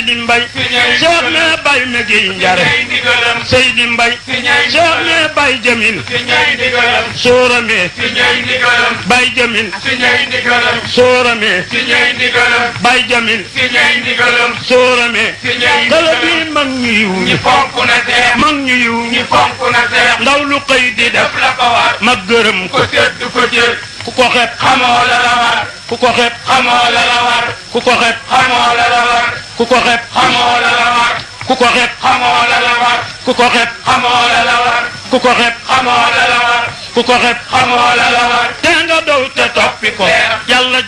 Seydi Mbay Cheikh ne bay na gi njare Seydi Mbay Cheikh ne bay Jamil Soorame bay Jamil Soorame bay Jamil Soorame kala bi mag ñu yiw ñi mag ñu yiw ñi ndaw lu xëy di def ma gërëm ko ku ko xeeb xamoo la la war ku ko xeeb xamoo la la war ku ko xeeb xamoo la la war ku ko xeeb xamoo la la war ku ko xeeb xamoo la la war ku ko xeeb xamoo la la war ku ko xeeb xamoo la la war ku ko xeeb xamoo la la war te nga dow te toppi ko yàlla